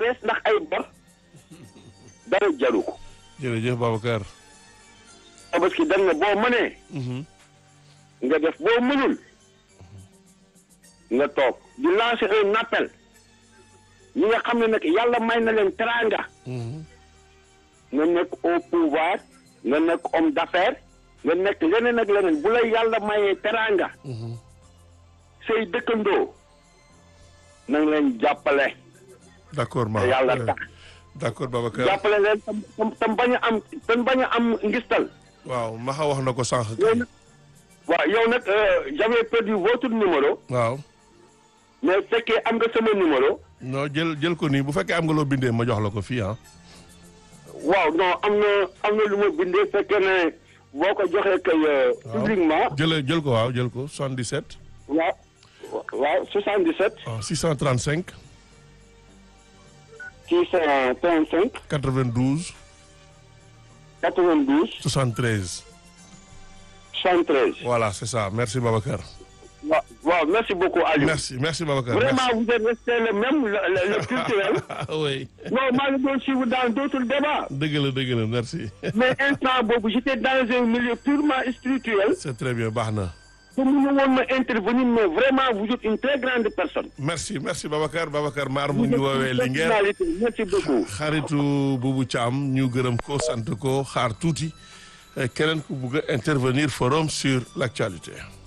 stress ndax ay bor dara jaru ko jërëjëf Babacar. tabaski dem na boo mënee nga def boo mënul nga toog di lancer un appel ñi nga xam ne nag yàlla may na leen teraanga nga nekk au pouvoir nga nekk homme d'affaires nga nekk leneen ak leneen bu la yàlla mayee teraanga say dëkkandoo na nga leen jàppale d'accord ma te yàlla tax d'accord Babacar. jàppale leen tam tam tam bañ a am tam bañ a am ngistal waaw Maxa wax na ko sànq. yow nag waaw yow nag j'avais perdu votre numéro waaw. mais fekkee am nga sama numéro non jël jël ko nii bu fekkee am nga loo bindee ma jox la ko fii ah. waaw non am na am na lu ma bindee fekkee ne boo ko joxee kay publiquement jël jël ko waaw jël ko 77. waaw waaw 77 waaw 635 635 92 92 73. 73 voilà c'est ça merci Babacar. waaw waaw merci beaucoup Aliou merci merci Babacar. vraiment vous êtes resté le même le, le, le culturel merci. oui. non maa ngi doon suivre dans d'autres débats dëgg la dëgg la merci. mais instant boobu j'étais dans un milieu purement spirituel c'est très bien baax na. te mënu woon ma intervenir mais vraiment vous êtes une très grande personne merci merci Babacar Babacar Maar mu Vous ngi êtes woowee une Linguère personnalité. merci beaucoup xaritu Boubou Thiam ñu gërëm ko sant ko xaar tuuti keneen ku bugg a intervenir forum sur l'actualité